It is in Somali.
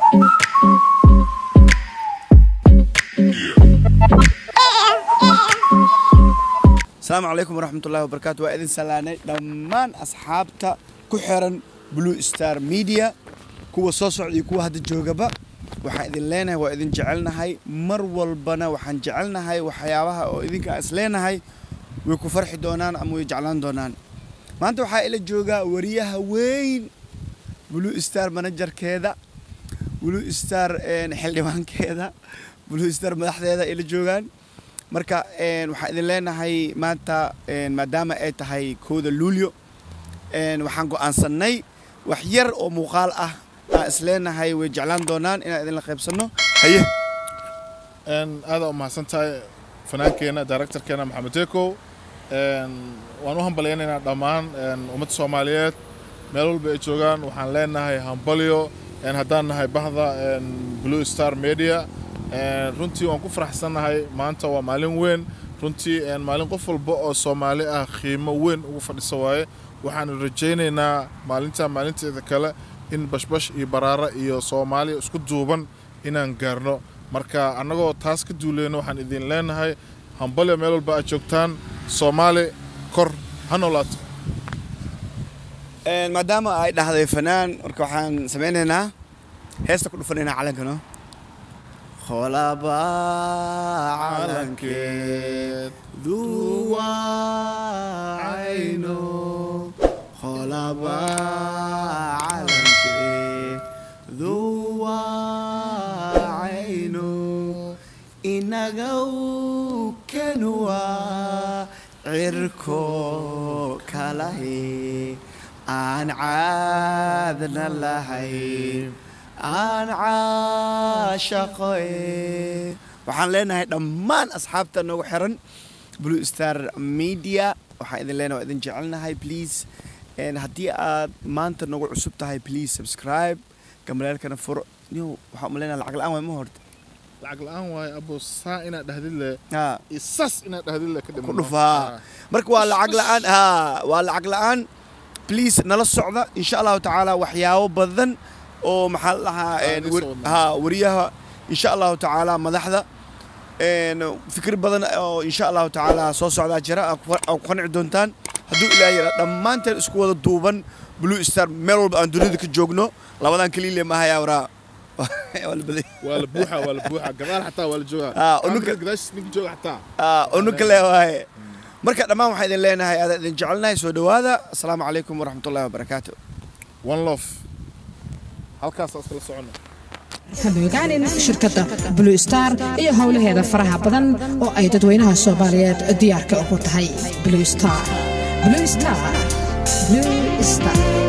asalaamu calaykum waraxmatullahi wabarakaatu waa idin salaanay dhammaan asxaabta ku xiran blue star media kuwa soo socda iyo kuwa hadda joogaba waxaan idin leenahay waa idin jecelnahay mar walbana waxaan jecelnahay waxyaabaha oo idinka is leenahay way ku farxi doonaan ama way jeclaan doonaan maanta waxaa ila joogaa wariyaha weyn blue star managerkeeda blue star xildhibaankeeda blue star madaxdeeda ila joogaan marka waxaan idin leenahay maanta maadaama ay tahay kowda luulyo waxaan go'aansannay wax yar oo muuqaal ah aan is leenahay way jeclaan doonaan inaan idinla qaybsanno haye aadaa u mahadsan tahay fanaankeenna directorkeena maxamed tekow waan u hambalyaynaynaa dhammaan ummadda soomaaliyeed meel walba ay joogaan waxaan leenahay hambalyo haddaan nahay bahda blue star media runtii waan ku faraxsannahay maanta waa maalin weyn runtii maalin qof walba oo soomaali ah qiimo weyn ugu fadhisa waaye waxaanu rajaynaynaa maalinta maalinteeda kale in bashbash iyo baraara iyo soomaaliya isku duuban inaan gaarno marka annagoo taas ka duuleyno waxaan idin leenahay hambalyo meel walba aad joogtaan soomaali kor ha noolaato maadaama ay dhahday fanaan marka waxaan samaynaynaa heesta ku dhufanaynaa calankano qolaba calankeed duwacayno qolaba calankeed duwacayno inagaw kanuwa cirko kalahe aan caadna lahayn aan caashaqoe waxaan leenahay dhammaan asxaabta noogu xiran blue star media waxaan idin leenahay waa idin jecelnahay please haddii aad maanta nagu cusub tahay please subscribe gamaleelkana furo yo waxaan umaleynaya lacag la-aan waay ma horta lacag la-aan waaye abo saa inaad dhahdid le ha isas inaad dhahdid le ka ku dhufaa marka waa lacag la-aan ha waa lacag la-aan please nala socda insha allahu tacaala waxyaabo badan oo maxaa la dhahaa ha wariyaha insha allahu tacaala madaxda fikir badan oo insha allahu tacaala soo socdaa jira aa ku qanci doontaan hadduu ilaah yara dhammaanteen isku wada duuban blue star meel walba aan dunida ka joogno labadan kaliile maahayaa waraa waa la baday waa la buuxa waa la buuxa gadaal xataa waa la joogaa Ah, unuka- gadaashis ninka jooga xataa unuka le waaye marka dhammaan waxaan idin leenahay aadaan idin jecelnahay soo dhowaada asalaamu calaykum waraxmatullahi wabarakaatu one love halkaas iskala socono hamogaanin shirkadda blue star iyo howlaheeda faraha badan oo ay dadweynaha soomaaliyeed diyaarka ugu tahay blue star blue star blue star